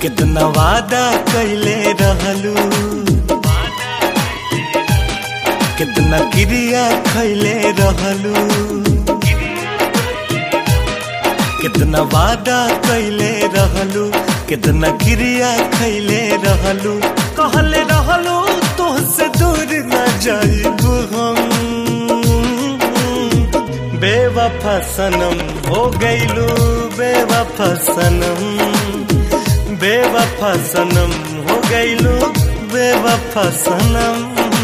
कितना वादा कैले रहलू कितना क्रिया खैले रहलू कितना वादा कैले रहलू कितना क्रिया खैले रहलू कहले रहलू तोहसे दूर न जाइबू हम बेवफा सनम हो गईलू बेवफा सनम बेवफा सनम हो गईलू बेवफा सनम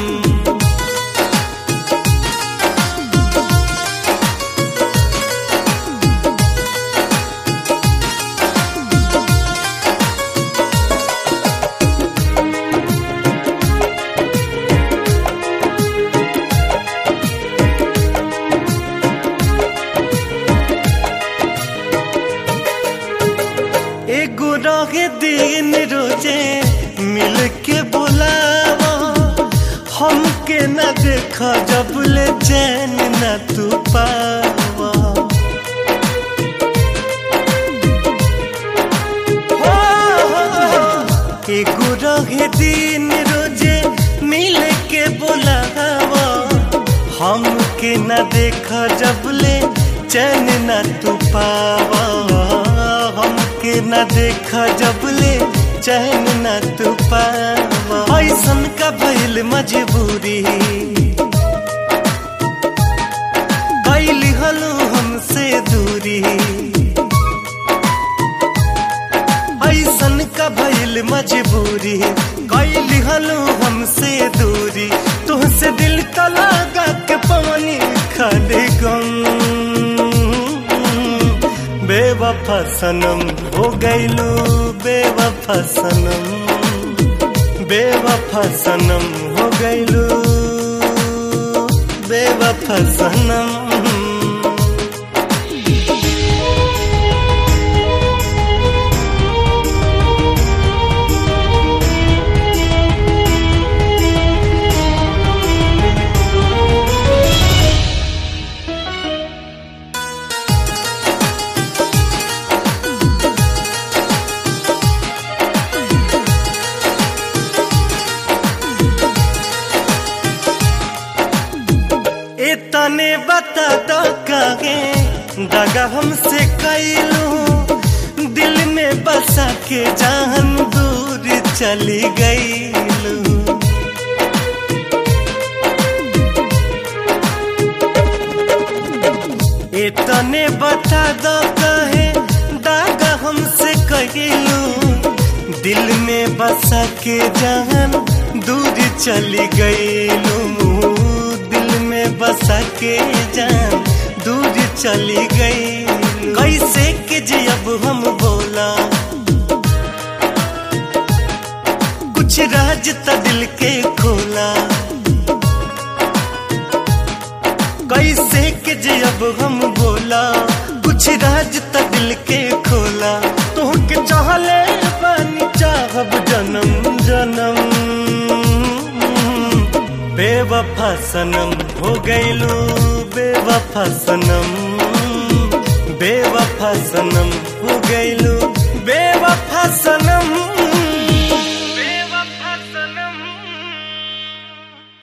एगो रहे दिन रोजे मिल के बुलावा हमके न देखा जब ले चैन न तू पावा हो, हो, हो। एगो रहे दिन रोजे मिल के बुलावा हमके न देखा जब ले चैन न तू पावा हमके न देखा जब ले चैन न तू पावा ऐसन का भइल मजबूरी कैली हलू हमसे दूरी ऐसन का भइल मजबूरी कैली हलू हमसे दूरी तुहसे दिल का लगा के पानी खाली गम बेवफा सनम हो गईलू बेवफा सनम बेवफा सनम हो गईलू बेवफा सनम इतने बता दो कागे दगा हमसे कैलू दिल में बसा के जान दूर चली गईलू इतने बता दो कहे दागा हमसे कैलू दिल में बसा के जान दूर चली गईलू दिल में बसा के जान दूर चली गई कैसे के जी अब हम बोला कुछ राज त दिल के खोला कैसे के जी अब हम बोला कुछ राज त दिल के खोला तुहके चाहले पानी चाहब जन्म जन्म बेवफा सनम हो गईलू बेवफा सनम बेवफा सनम हो गईलू बेवफा सनम